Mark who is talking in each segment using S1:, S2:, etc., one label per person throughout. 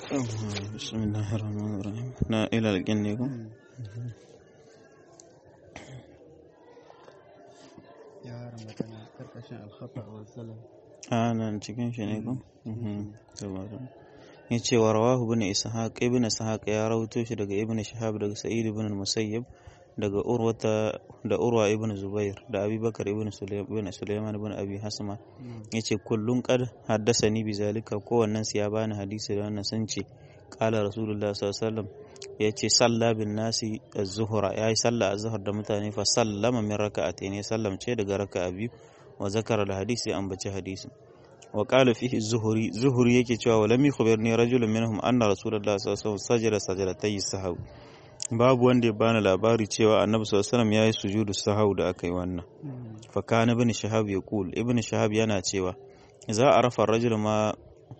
S1: بسم الله الرحمن الرحيم لا إلى الجنة
S2: ya haramta na karkashin alkhata wa salam
S1: أنا cikin shi ne ko ya ce wa rawahu ibn ishaq ibn ishaq ya rawaito shi daga ibn shahab daga sa'id ibn musayyib daga urwata da urwa ibn zubair da abubakar ibn sulaiman sulaiman ibn abi hasma yace kullun qad haddasani bi zalika kowannen su ya bani hadisi da wannan sun ce qala rasulullah sallallahu alaihi wasallam yace salla bin nasi az-zuhra yayi salla az-zuhr da mutane fa sallama min raka'atayn ya sallamce daga raka'a biyu wa zakara al-hadisi an bace hadisi wa qala fihi zuhuri zuhuri yake cewa wa lam yukhbirni rajulun minhum anna rasulullah sallallahu alaihi wasallam sajada sajdatay sahw babu wanda ya bani labari cewa annabi sallallahu alaihi wasallam yayi sujudu sahau da aka yi wannan fa kana ibn shahab yaqul ibn shahab yana cewa za a rafa rajul ma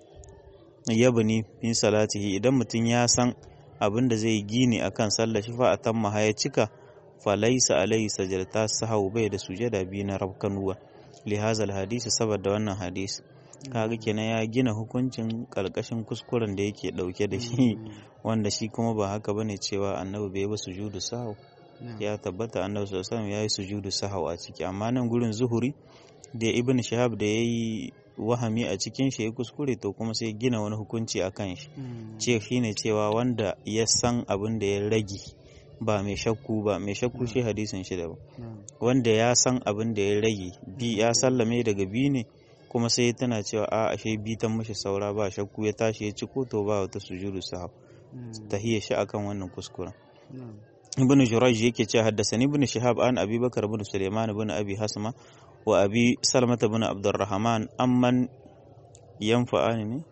S1: yabni min salatihi idan mutum ya san abin da zai gini akan sallar shi fa atamma haya cika fa laysa alaihi sajdata sahau bai da sujada biyu na rabkanuwa li hazal hadisi saboda wannan hadisi kaga kenan ya gina hukuncin kalkashin kuskuren da yake dauke da shi wanda shi kuma ba haka bane cewa annabi bai ba sujudu sahau ya tabbata annabi sallallahu alaihi ya yi sujudu sahau a ciki amma nan gurin zuhuri da ibn shahab da yayi wahami a cikin shi ya kuskure to kuma sai gina wani hukunci a kan shi ce shine cewa wanda ya san abin da ya rage ba mai shakku ba mai shakku shi hadisin shi daban wanda ya san abin da ya rage bi ya sallame daga bi ne kuma sai tana cewa a ashe bi ta mashi saura ba shakku ya tashi ya ci ko to ba wata sujudu sahab tahiyya shi akan wannan kuskuren ibn jurayj yake cewa haddasani ibn shihab an abi bakar ibn sulaiman ibn abi hasma wa abi salmata ibn abdurrahman amman yanfa'ani ne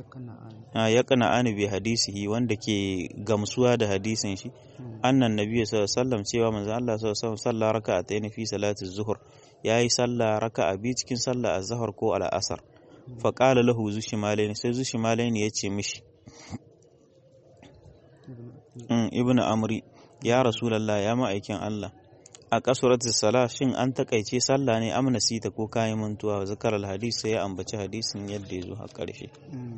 S1: ya kana ani bi hadisihi wanda ke gamsuwa da hadisin shi annan nabiyyu sallallahu alaihi wasallam cewa manzon Allah sallallahu alaihi wasallam sallah raka'atayn fi salati zuhur yayi sallah raka'a bi cikin sallah az-zuhr ko al-asr fa qala lahu zushimalaini sai zushimalaini yace mishi ibnu amri ya rasulallah ya ma'aikin Allah a kasuratu sala shin an takaice sallah ne amna sita ko kayan mantuwa zakar alhadis sai ya ambaci hadisin yadda ya zo a ƙarshe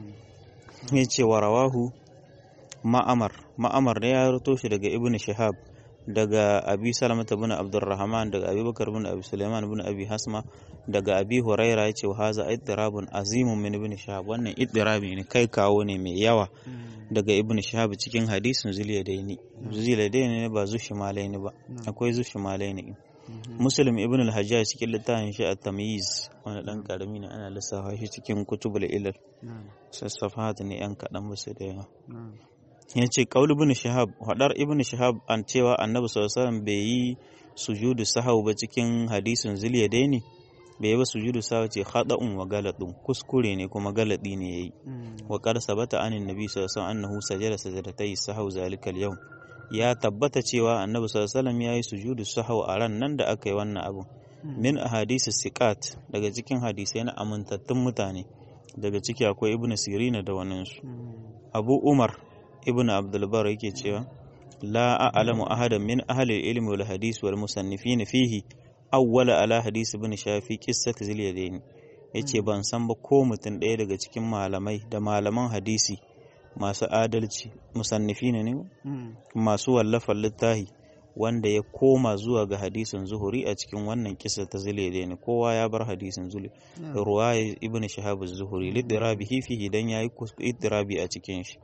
S1: ya ce wa rawahu ma'amar ma'amar ne ya rito shi daga ibn shihab daga abi salamata bin abdurrahman daga abi bakar bin abi sulaiman bin abi hasma daga abi huraira ya ce wa haza iddirabun azimun min ibn shihab wannan iddirabi ne kai kawo ne mai yawa daga ibn shihab cikin hadisin zuliyadaini zuliyadaini ne ba zushimalaini ba akwai zushimalaini muslim ibn al-hajjaj cikin littafin shi at-tamyiz wani dan karami ne ana lissafa shi cikin kutubul ilal sassafat ne yan kadan musu da yawa ya ce kaul ibn shihab hadar ibn shihab an cewa annabi sallallahu alaihi wasallam bai yi sujudu sahau ba cikin hadisin zuliyadaini bai ba sujudu sawa ce khada'un wa galadun kuskure ne kuma galadi ne yayi wa qad sabata anin nabi sallallahu alaihi wasallam annahu sajada sajdatay sahau zalikal yawm ya tabbata cewa annabi sallallahu alaihi wasallam yayi sujudu sahau a ran nan da aka yi wannan abu min ahadisi siqat daga cikin hadisai na amintattun mutane daga ciki akwai ibnu sirina da wannan su abu umar ibnu abdul bar yake cewa la a'lamu ahadan min ahli al-ilmi wal hadis wal musannifin fihi awwala ala hadisi ibn shafi qissat zilyadaini yace ban san ba ko mutum ɗaya daga cikin malamai da malaman hadisi masu adalci musannifi ne ne masu wallafa littahi wanda ya koma zuwa ga hadisin zuhuri a cikin wannan kisa ta zilyadaini kowa ya bar hadisin zuli ruwaya ibn shahab zuhuri lidirabihi fihi dan yayi idirabi a cikin shi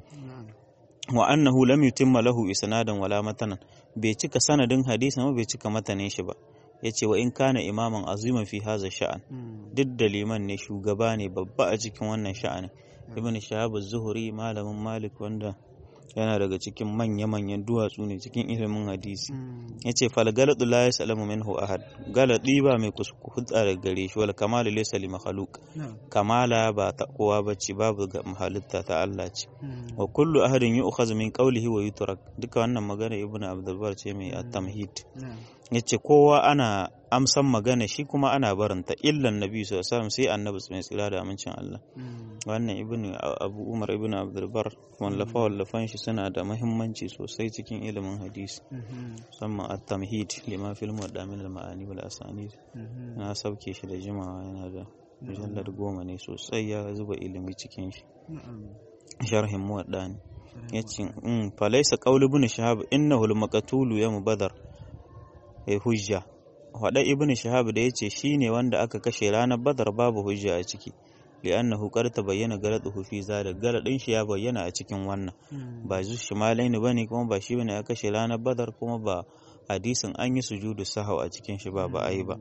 S1: wa annahu lam yutimma lahu isnadan wala matanan bai cika sanadin hadisin ba bai cika matanin shi ba ya ce wa in kana imaman aziman fi haza sha'an duk da liman ne shugaba ne babba a cikin wannan sha'anin ibn shahab zuhuri malamin malik wanda yana daga cikin manya-manyan duwatsu ne cikin ilimin hadisi ya ce fal galadu la yasalamu minhu ahad galadi ba mai kuskutsa daga gare shi wal kamalu laysa li makhluq kamala ba ta kowa bace babu ga halitta ta Allah ce wa kullu ahadin yu'khadhu min qawlihi wa yutrak duka wannan magana ibn abdul bar ce mai at-tamhid yace kowa ana amsan magana shi kuma ana barinta illan nabi sallallahu alaihi sai annabi mai tsira da amincin Allah wannan ibn abu umar ibn abdul bar wallafa wallafan shi suna da muhimmanci sosai cikin ilimin hadisi musamman at-tamhid lima fil muwaddamin al-ma'ani wal asanid na sauke shi da jimawa yana da mujallar goma ne sosai ya zuba ilimi cikin shi sharhin muwadda ne yace um falaysa qawlu ibn shahab innahu al-maqtulu yawm badar ai hujja wada ibn shahab da yace shine wanda aka kashe ranar badar babu hujja a ciki li'annahu qad tabayyana galaduhu fi zalik galadin shi ya bayyana a cikin wannan ba zu shimalaini bane kuma ba shi bane aka kashe ranar badar kuma ba hadisin an yi sujudu sahau a cikin shi ba ba ai ba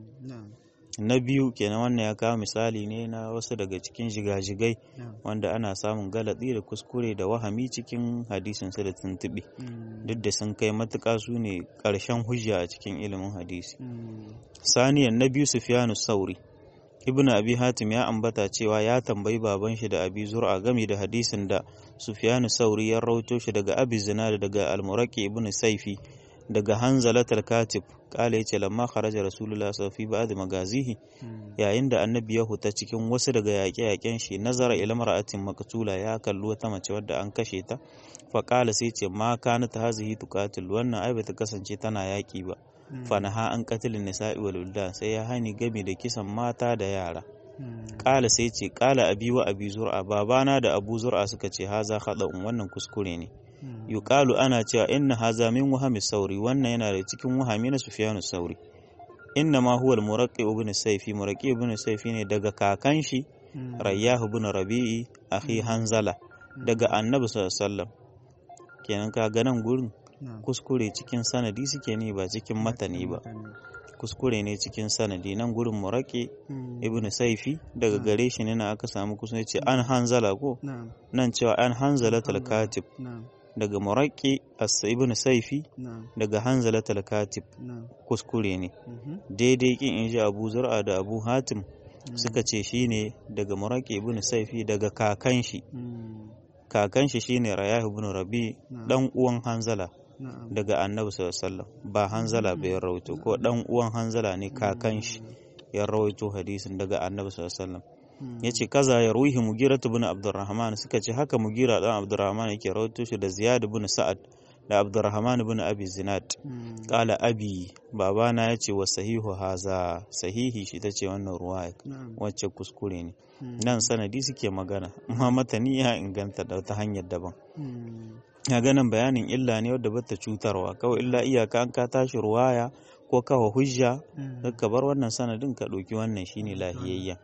S1: na biyu kenan wannan ya kawo misali ne na wasu daga cikin jigajigai wanda ana samun galatsi da kuskure da wahami cikin hadisin su da tuntuɓe duk da sun kai matuƙa su ne ƙarshen hujja a cikin ilimin hadisi saniyan na biyu sufyanu sauri ibnu abi hatim ya ambata cewa ya tambayi baban shi da abi zur'a game da hadisin da sufyanu sauri ya rauto shi daga abi zinad daga al-muraqi ibnu saifi daga hanzalatul katib kala yace lamma kharaja rasulullah sallallahu alaihi wasallam magazihi yayin da annabi ya huta cikin wasu daga yaƙe-yaƙen shi nazara ila mar'atin maqtula ya kalli wata mace wadda an kashe ta fa kala sai ce ma kanat hazihi tuqatil wannan ai bata kasance tana yaƙi ba fa naha an qatilin nisa'i wal wildan sai ya hani game da kisan mata da yara kala sai ce kala abi wa abi zur'a babana da abu zur'a suka ce haza khada'un wannan kuskure ne yuqalu ana cewa inna haza min wahami sauri wannan yana da cikin wahami na sufyanu sauri inna ma huwa al-muraqqi ibn sayfi muraqqi ibn sayfi ne daga kakan shi rayyah ibn rabi'i akhi hanzala daga annabi sallallahu alaihi wasallam kenan ka ga nan gurin kuskure cikin sanadi suke ne ba cikin matani ba kuskure ne cikin sanadi nan gurin muraqqi ibn sayfi daga gare shi ne na aka samu kusa ce an hanzala ko nan cewa an hanzala katib daga muraƙi ibn saifi daga hanzala katib kuskure ne daidai kin in ji abu zur'a da abu hatim suka ce shine daga muraƙi ibn saifi daga kakan shi kakan shi shine rayah ibn rabi dan uwan hanzala daga annabi sallallahu ba hanzala bai rawaito ko dan uwan hanzala ne kakan shi ya rawaito hadisin daga annabi sallallahu ya ce kaza ya ruhi mugira bin abdurrahman suka ce haka mugira dan abdurrahman yake rawaito shi da ziyad bin sa'ad da abdurrahman bin abi zinad kala abi babana ya ce wa sahihu haza sahihi shi ta ce wannan ruwaya wacce kuskure ne nan sanadi suke magana amma matani ya inganta da ta hanyar daban ya ganin bayanin illa ne wadda bata cutarwa kawai illa iyaka an ka tashi ruwaya ko kawa hujja ka bar wannan sanadin ka ɗauki wannan shine lahiyayya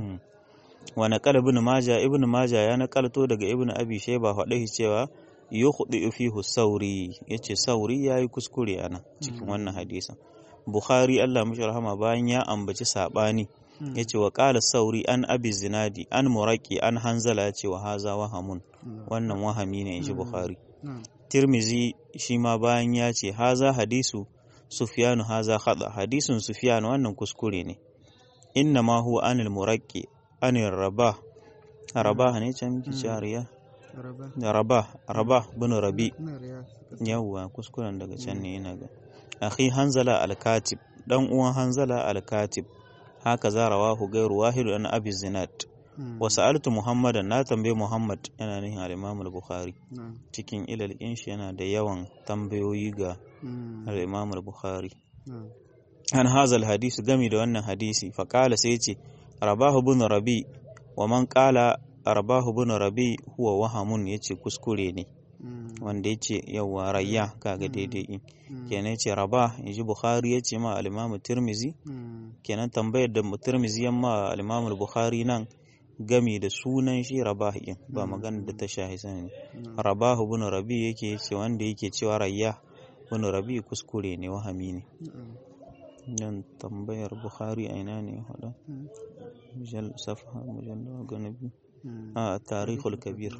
S1: wa naqala ibn majah ibn majah ya nakalto daga ibn abi shayba faɗi cewa yukhdi fihi sauri yace sauri yayi kuskure ana cikin wannan hadisin bukhari Allah mishi rahama bayan ya ambaci sabani yace wa qala sauri an abi zinadi an muraqi an hanzala yace wa haza wahamun wannan wahami ne inji bukhari tirmizi shi ma bayan ya ce haza hadisu sufyanu haza khada hadisin sufyan wannan kuskure ne inna ma huwa anil muraqi anil rabah rabah ne can miki shariya rabah rabah bin rabi yawwa kuskuren daga can ne yana ga akhi hanzala al-katib dan uwan hanzala al-katib haka za rawahu gairu wahidu an abi zinad wa sa'altu muhammadan na tambaye muhammad yana nihin al-imam al-bukhari cikin ilal shi yana da yawan tambayoyi ga al-imam al-bukhari an hazal hadisi gami da wannan hadisi faƙala sai ce rabahu bin rabi wa man ƙala rabahu bin rabi huwa wahamun yace kuskure ne wanda yace yawa rayya kaga daidai kenan yace raba yaji bukhari yace ma al-imam tirmizi kenan tambayar da tirmizi yamma al-imam al-bukhari nan gami da sunan shi rabah din ba magana da ta shahi sani rabahu bin rabi yake yace wanda yake cewa rayya bin rabi kuskure ne wahami ne nan tambayar bukhari a ina ne hada mujal safa mujalla ga nabi a tarihul kabir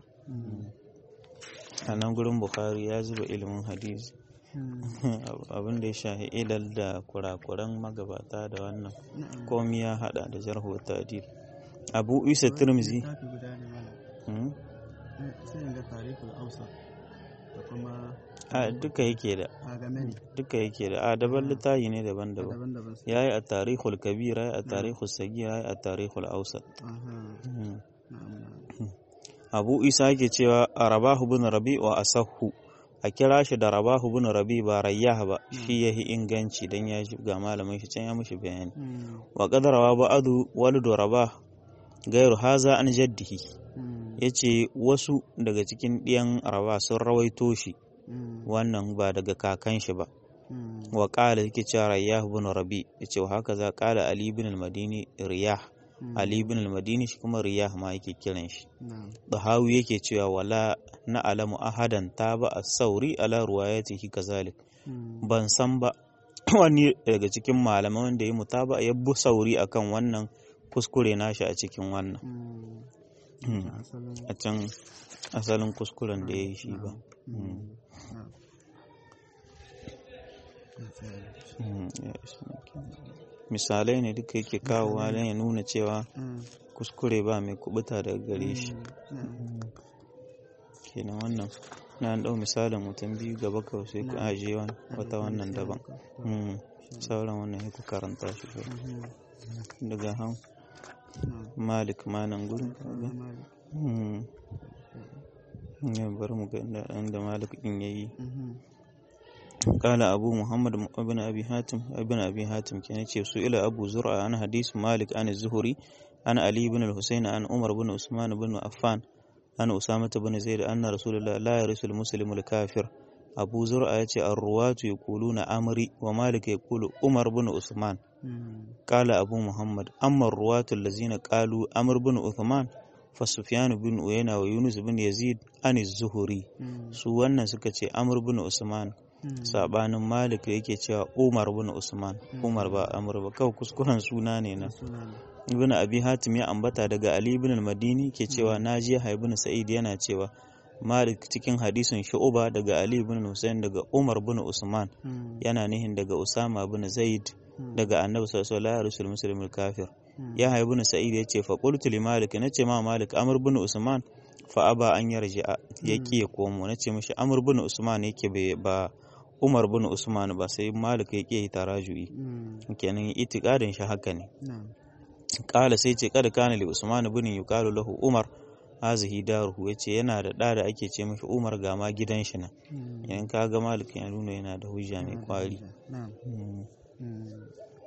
S1: a nan gurin bukhari ya zuba ilimin hadisi abin da ya shahi ilal da kurakuran magabata da wannan komi ya hada da jarhu ta'dil abu isa tirmizi a duka yake da duka yake da a daban littafi ne daban-daban ya yi a tarihul kabir ya yi a tarihul sagir ya yi a tarihul ausat abu isa yake cewa a rabahu bin rabi wa asahu a kira shi da rabahu bin rabi ba rayyah ba shi ya yi inganci don ya ga malamin shi can ya mushi bayani wa kadarawa ba'adu walidu rabah gairu haza an jaddihi yace wasu daga cikin ɗiyan rawa sun rawaito shi
S2: Mm.
S1: wannan ba daga kakan shi ba
S2: Mm.
S1: wa qala yake cewa riyah ibn rabi yace wa haka za qala ali ibn al-madini riyah
S2: Mm.
S1: ali ibn al-madini shi kuma riyah ma yake kiran shi
S2: Na'am.
S1: dahawi yake cewa wala na alamu ahadan taba as-sauri ala ruwayatihi kazalik
S2: Mm.
S1: ban san ba wani daga cikin malaman wanda ya mutaba ya bu sauri akan wannan kuskure nashi a cikin wannan
S2: Mm.
S1: Mm.
S2: Asalin-
S1: a can asalin kuskuren da ya yi shi ba
S2: Mm.
S1: Mm.
S2: Na'am.
S1: Mm, ya isa kenan. misalai ne duka yake kawowa don ya nuna cewa
S2: Mm.
S1: kuskure ba mai kubuta daga gare shi
S2: Na'am.
S1: kenan wannan na ɗau misalin mutum biyu gaba kawai sai ku ajiye wani wata wannan daban Mm, sauran wannan ya ku karanta shi kawai.
S2: Mhm.
S1: daga han
S2: Na'am.
S1: malik manan gurin kaga.
S2: Malik.
S1: Mm. ya bari mu ga inda inda malik din yayi
S2: Mhm.
S1: قال أبو محمد ابن أبي حاتم ابن أبي حاتم كان سئل أبو زرع عن حديث مالك عن الزهري عن علي بن الحسين عن عمر بن عثمان بن عفان عن أسامة بن زيد أن رسول الله لا يرث المسلم الكافر أبو زرع يأتي الرواة يقولون أمري ومالك يقول عمر بن عثمان
S2: Mm.
S1: قال أبو محمد أما الرواة الذين قالوا أمر بن عثمان فسفيان بن عيينة ويونس بن يزيد عن الزهري
S2: Mm.
S1: su wannan suka ce Amr bin Usman
S2: Mm.
S1: sabanin Malik da yake cewa Umar bin Usman Umar ba Amr ba kawai kuskuren suna ne na
S2: Suna ne.
S1: Ibn Abi Hatim ya ambata daga Ali ibn al-Madini ke cewa naji Ibn Sa'id yana cewa Malik cikin hadisin Shu'ba daga Ali ibn Hussein daga Umar bin Usman
S2: Mm.
S1: yana nihin daga Usama bin Zaid
S2: Mm.
S1: daga Annabi sallallahu alaihi wasallam muslimul kafir
S2: Mm.
S1: ya ibn Sa'id ya ce fa qultu li Malik nace ma Malik Amr bin Usman fa aba an yarji'a ya ki ya komo nace mishi Amr bin Usman yake bai- ba Umar bin Usman ba sai Malik ya ki taraju'i
S2: Mm.
S1: kenan itikadin shi haka ne
S2: Na'am.
S1: kala sai ce kada kana li Usman bin yuqalu lahu Umar hazihi daruhu yace yana da da da ake ce mishi Umar ga ma gidan shi nan
S2: Mm.
S1: idan ka ga Malik ya nuna yana da hujja mai kwari
S2: Na'am.
S1: Mm.
S2: Mm.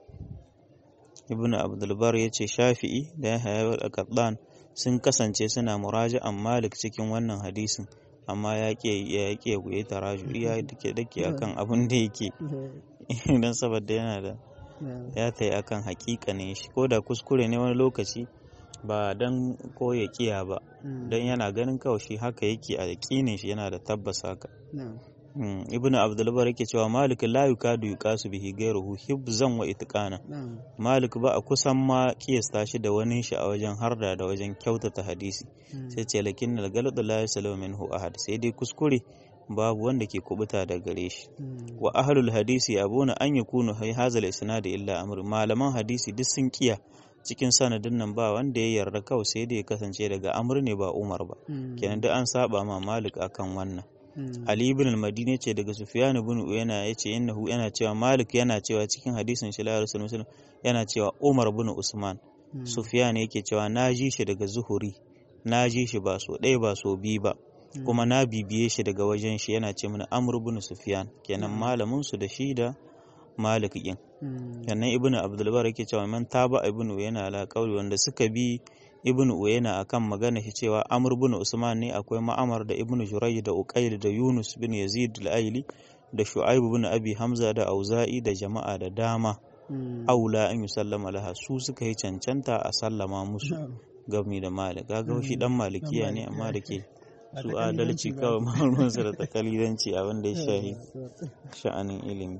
S1: Ibn Abdul Bar yace Shafi'i da Yahya al-Qattan sun kasance suna muraja'an Malik cikin wannan hadisin amma ya ke ya ke ya taraju ya dake dake akan abin da yake dan saboda yana da
S2: Na'am.
S1: ya tayi akan hakikanin shi ko da kuskure ne wani lokaci ba dan ko ya kiya ba
S2: Mm.
S1: dan yana ganin kawai shi haka yake a yakinin shi yana da tabbas haka
S2: Na'am.
S1: Mm, Ibn Abdul Bar yake cewa Malik la yukadu yuqasu bihi ghayruhu hibzan wa itqana
S2: Na'am.
S1: Malik ba a kusan ma kiyasta shi da wani shi a wajen harda da wajen kyautata hadisi
S2: Mm.
S1: sai ce lakin al galad la yasalu minhu ahad sai dai kuskure babu wanda ke kubuta da gare shi
S2: Mm.
S1: wa ahlul hadisi abuna an yakunu hay hazal isnad illa amr malaman hadisi duk sun kiya cikin sanadin nan ba wanda ya yarda kawai sai da ya kasance daga amr ne ba umar ba
S2: Mm.
S1: kenan da an saba ma malik akan wannan
S2: Mm.
S1: Ali ibn al-Madini ce daga Sufyan ibn Uyayna yace innahu yana cewa Malik yana cewa cikin hadisin shi la Rasul Muslim yana cewa Umar ibn Usman
S2: Mm.
S1: Sufyan yake cewa na ji shi daga Zuhuri na ji shi ba so ɗaya ba so biyu ba kuma na bibiye shi daga wajen shi yana ce mana Amr ibn Sufyan kenan malamin su da shi da Malik din
S2: Mm.
S1: sannan Ibn Abdul Bar yake cewa man taba ibn Uyayna ala qawli wanda suka bi ibn Uyayna akan magana shi cewa Amr ibn Usman ne akwai Ma'amar da ibn Jurayj da Uqayl da Yunus bin Yazid al-Aili da Shu'aib ibn Abi Hamza da Auza'i da jama'a da dama
S2: Mm.
S1: aula an yusallama laha su suka yi cancanta a sallama musu
S2: Na'am.
S1: gami da Malik kaga shi dan malikiya ne amma da ke
S2: Ba
S1: su
S2: ta
S1: adalci
S2: kalilanci ba.
S1: kawai ma'aunansu da takalidanci abin da ya shahi sha'anin ilimi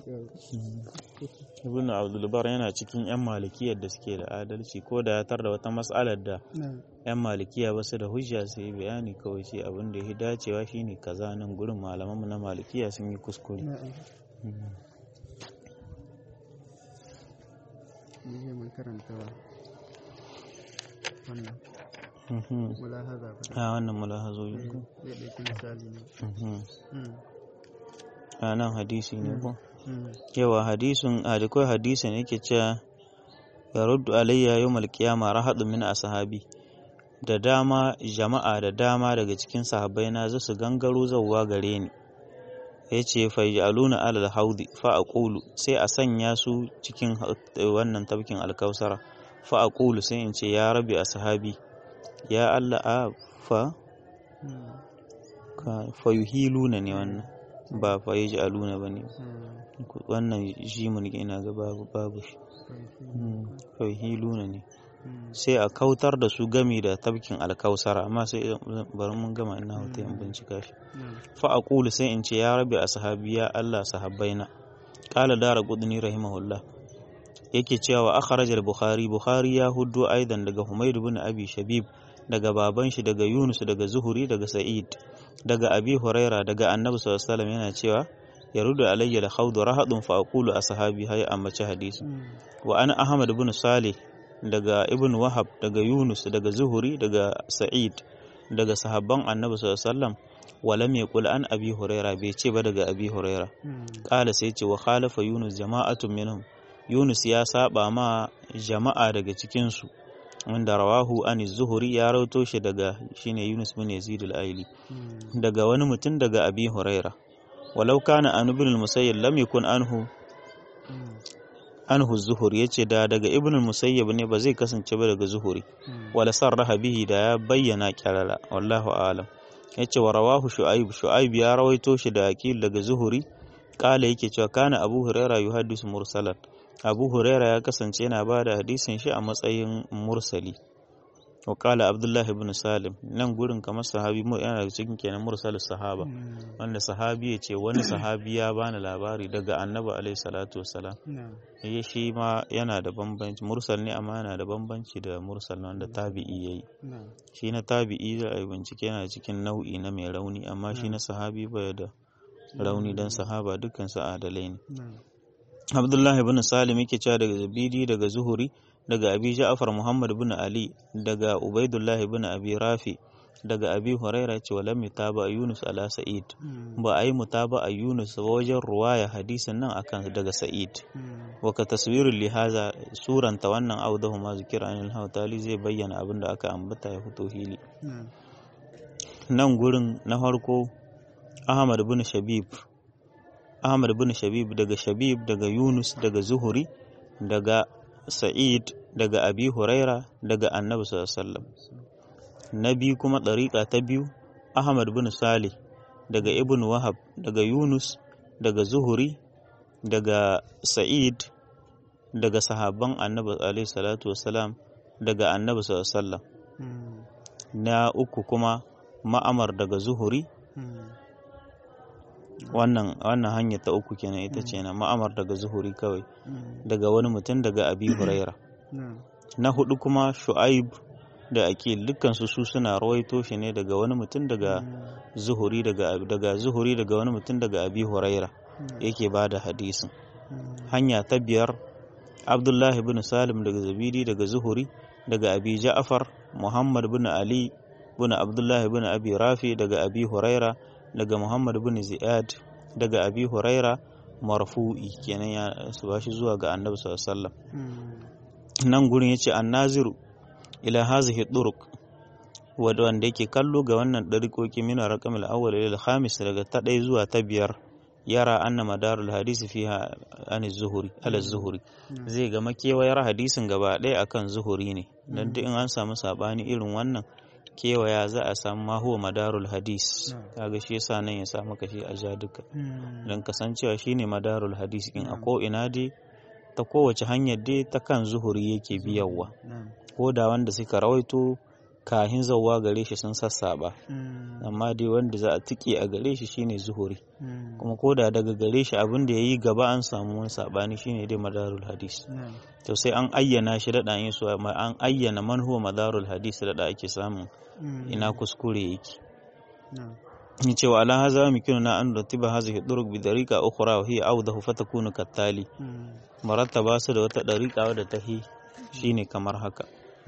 S1: ibn abdulbar yana cikin 'yan malikiyar da suke da adalci ko da ya tar da wata matsalar da
S2: Na'am.
S1: 'yan malikiya ba su da hujja su yi bayani kawai ce abin da ya dacewa shine kaza nan gurin malamanmu na malikiya sun yi kuskure
S2: Na'am.
S1: Mm.
S2: Ni zai mun karanta wannan
S1: Mhm.
S2: mulahaza ba.
S1: a wannan mulahazoyi ko
S2: Zai ɗauki misali ne.
S1: Mhm.
S2: Mm.
S1: a nan hadisi ne ko
S2: Mm.
S1: yawa hadisin a da kawai hadisin yake cewa ya ruddu alayya yau malkiyama rahadu min ashabi da dama jama'a da dama daga cikin sahabbai na za su gangaro zauwa gare ni ya ce fayjaluna alal haudi fa aqulu sai a sanya su cikin wannan tabkin alkausara fa aqulu sai in ce ya rabi ashabi ya Allah a fa ka fayuhiluna ne wannan ba fa yaj'aluna bane wannan jimin ina ga babu babu shi fayuhiluna ne sai a kautar da su gami da tabkin alkausara amma sai bari mun gama ina wata yan bincika shi fa aqulu sai in ce ya rabbi ashabi ya Allah sahabbaina qala dara qudni rahimahullah yake cewa akhraj al-bukhari bukhari ya huddo aidan daga humayd ibn abi shabib daga baban shi daga yunus daga zuhuri daga sa'id daga abi huraira daga annabi sallallahu alaihi wasallam yana cewa yarudu alayya al-khawd rahadun fa aqulu ashabi hay ammaci hadisi wa ana ahmad ibn salih daga ibn wahab daga yunus daga zuhuri daga sa'id daga sahabban annabi sallallahu alaihi wasallam walam yaqul an abi huraira bai ce ba daga abi huraira qala sai ce wa khalafa yunus jama'atun minhum yunus ya saba ma jama'a daga cikin su wanda rawahu an zuhuri ya rauto shi daga shine yunus bin yazid al-aili daga wani mutum daga abi huraira walau kana an ibn al-musayyib lam yakun anhu anhu zuhuri yace da daga ibn al-musayyib ne ba zai kasance ba daga zuhuri wala sarraha bihi da ya bayyana kyarara wallahu a'lam yace wa rawahu shu'aib shu'aib ya rawaito shi da aqil daga zuhuri kala yake cewa kana abu huraira yuhaddisu mursalan abu huraira ya kasance yana ba da hadisin shi a matsayin mursali wa kala abdullahi ibn salim nan gurin kamar sahabi yana da cikin kenan mursalin sahaba wanda sahabi ya ce wani sahabi ya bani labari daga annabi alaihi salatu wassalam ya shi ma yana da bambanci mursal ne amma yana da bambanci da mursal wanda tabi'i yayi shi na tabi'i da a bincike yana cikin nau'i na mai rauni amma shi na sahabi bai da rauni dan sahaba dukkan su adalai ne Abdullahi bin Salim yake cewa daga Zabidi daga Zuhuri daga Abi Ja'far Muhammad bin Ali daga Ubaidullah bin Abi Rafi daga Abi Huraira ce wa lam yutaba Yunus ala Sa'id ba ai mutaba a Yunus ba wajen ruwaya hadisin nan akan daga Sa'id wa ka taswirul lihaza suranta wannan audahu ma zikira anil hawtali zai bayyana abin da aka ambata ya fito hili nan gurin na farko Ahmad bin Shabib Ahmad bin Shabib daga Shabib daga Yunus daga Zuhuri daga Sa'id daga Abi Huraira daga Annabi sallallahu alaihi wasallam na biyu kuma ɗariƙa ta biyu Ahmad bin Salih daga Ibn Wahab daga Yunus daga Zuhuri daga Sa'id daga sahabban Annabi alaihi salatu wasalam daga Annabi sallallahu alaihi wasallam na uku kuma Ma'amar daga Zuhuri wannan wannan hanya ta uku kenan ita ce na ma'amar daga zuhuri kawai daga wani mutum daga abi huraira na hudu kuma shu'aib da akil dukkan su su suna rawaito shi ne daga wani mutum daga zuhuri daga daga zuhuri daga wani mutum daga abi huraira yake ba da hadisin hanya ta biyar abdullahi bin salim daga zabidi daga zuhuri daga abi ja'far muhammad bin ali bin abdullahi bin abi rafi daga abi huraira daga Muhammad bin Ziyad daga Abi Huraira marfu'i kenan ya su bashi zuwa ga Annabi sallallahu alaihi wasallam nan gurin yace annaziru ila hazihi turuq wanda yake kallo ga wannan dariƙoƙi min raqamil awwal ila khamis daga ta ɗaya zuwa ta biyar yara anna madarul hadisi fiha an zuhuri ala zuhuri zai ga makewayar hadisin gaba ɗaya akan zuhuri ne dan duk in an samu sabani irin wannan kewaya za a samu ma huwa madarul hadis kaga shi yasa nan ya samu kashi a ja duka don kasancewa shine madarul hadis in a ko ina dai ta kowace hanyar dai ta kan zuhuri yake biyarwa ko da wanda suka rawaito kahin zauwa gare shi sun sassaba amma dai wanda za a tike a gare shi shine zuhuri kuma ko da daga gare shi abin da ya yi gaba an samu wani sabani shine dai madarul hadis to sai an ayyana shi daɗa yin su an ayyana man huwa madarul hadis daɗa ake samun ina kuskure yake ni cewa ala haza mikinu na an ratiba hazihi duruk bi dariqa ukhra wa hiya awdahu fatakunu kattali marattaba su da wata dariqa wadda ta hi shine kamar haka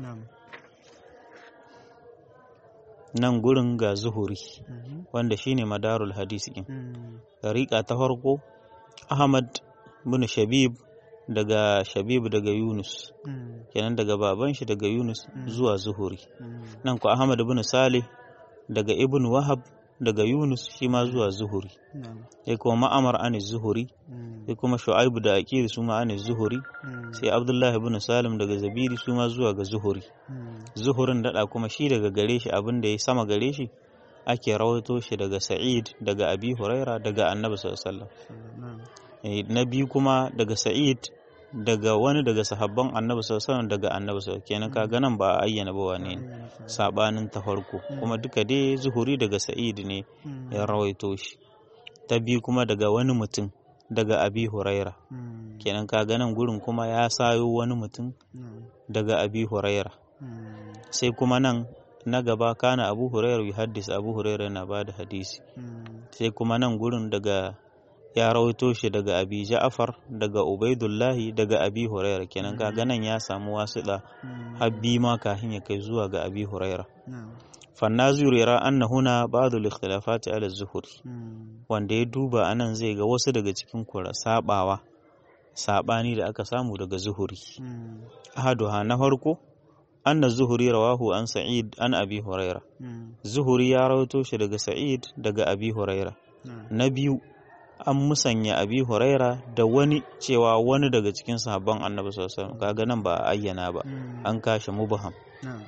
S1: nan gurin ga zuhuri wanda shine madarul hadis din dariqa ta farko ahmad bin shabib daga shabib daga yunus kenan daga baban shi daga yunus zuwa zuhuri nan ku ahmad bin salih daga ibn wahab daga yunus shi ma zuwa zuhuri
S2: na'am
S1: sai kuma ma'amar an zuhuri
S2: mm,
S1: sai kuma shu'aibu da aqil su ma an zuhuri
S2: mm,
S1: sai abdullahi ibn salim daga zabiri su ma zuwa ga zuhuri
S2: mm,
S1: zuhurin dada kuma shi daga gare shi abin da ya sama gare shi ake rawaito shi daga sa'id daga abi huraira daga annabi sallallahu alaihi wasallam
S2: na'am
S1: Eh, na biyu kuma daga sa'id daga wani daga sahabban annabi sallallahu alaihi wasallam daga annabi sallallahu alaihi wasallam kenan kaga nan ba a ayyana ba wane ne
S2: ayyana sa-
S1: sabanin ta farko kuma duka dai zuhuri daga sa'id ne
S2: mm,
S1: ya rawaito shi ta biyu kuma daga wani mutum daga abi huraira
S2: mm,
S1: kenan kaga nan gurin kuma ya sayo wani mutum
S2: na'am
S1: daga abi huraira
S2: mm,
S1: sai kuma nan na gaba kana abu huraira yi haddis abu huraira yana ba da hadisi
S2: mm,
S1: sai kuma nan gurin daga ya rawaito shi daga abi ja'far daga ubaidullahi daga abi huraira kenan kaga nan ya samu wasuɗa
S2: mm,
S1: habbi ma kafin ya kai zuwa ga abi huraira
S2: na'am
S1: fannaziru yara anna huna ba'd al-ikhtilafat ala az-zuhri
S2: mm,
S1: wanda ya duba anan zai ga wasu daga cikin kura sabawa sabani da aka samu daga zuhuri
S2: mm,
S1: ahaduha na farko anna zuhuri rawahu an sa'id an abi huraira
S2: mm,
S1: zuhuri ya rawaito shi daga sa'id daga abi huraira
S2: na'am
S1: na biyu an musanya abi huraira da wani cewa wani daga cikin sahabban annabi sallallahu alaihi wasallam kaga nan ba a ayyana ba
S2: mm,
S1: an kashe mubham
S2: na'am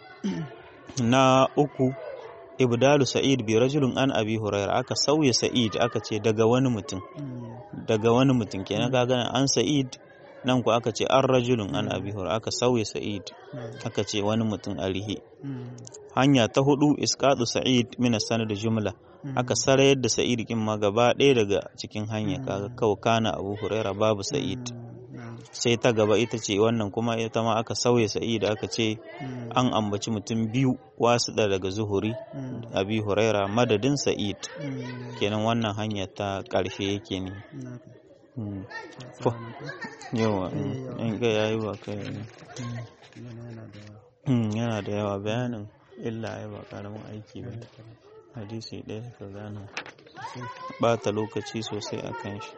S1: na uku ibdalu sa'id bi rajulun an abi huraira aka sauya sa'id aka ce daga wani mutum
S2: mm,
S1: daga wani mutum kenan kaga nan an sa'id nan ku aka ce an rajulun an abi huraira aka sauya sa'id
S2: na'am
S1: aka ce wani mutum alihi
S2: mm,
S1: hanya ta hudu isqatu sa'id min sanad jumla
S2: mm,
S1: aka sarayar da sa'id kin ma gaba ɗaya daga cikin hanya kaga kawai kana abu huraira babu sa'id
S2: mm, na'am
S1: sai ta gaba ita ce wannan kuma ita ma aka sauya sa'id aka ce
S2: mm,
S1: an ambaci mutum biyu wasu da daga zuhuri
S2: mm,
S1: abi huraira madadin sa'id
S2: mm,
S1: kenan wannan hanya ta ƙarshe yake ne
S2: na'am
S1: Mm.
S2: Assalamu alaikum.
S1: yawa
S2: Eh, yawa.
S1: in ga yayi ba kai ne
S2: Yana yana da yawa.
S1: Mm, yana da yawa bayanin illa ai ba karamin aiki ba hadisi ɗaya ka gane bata lokaci sosai a kan shi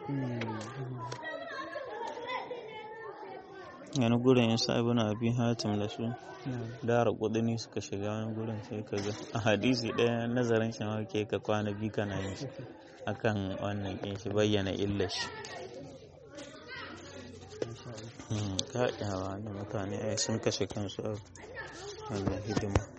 S1: wani gurin ya sa ibn abi hatim da su dara kudini suka shiga wani gurin sai ka ga a hadisi ɗaya nazarin shi ma ke ka kwana biyu kana yin shi akan wannan kin shi bayyana illar shi Mm, kaɗawa da mutane ai sun kashe kansu a Allah hidima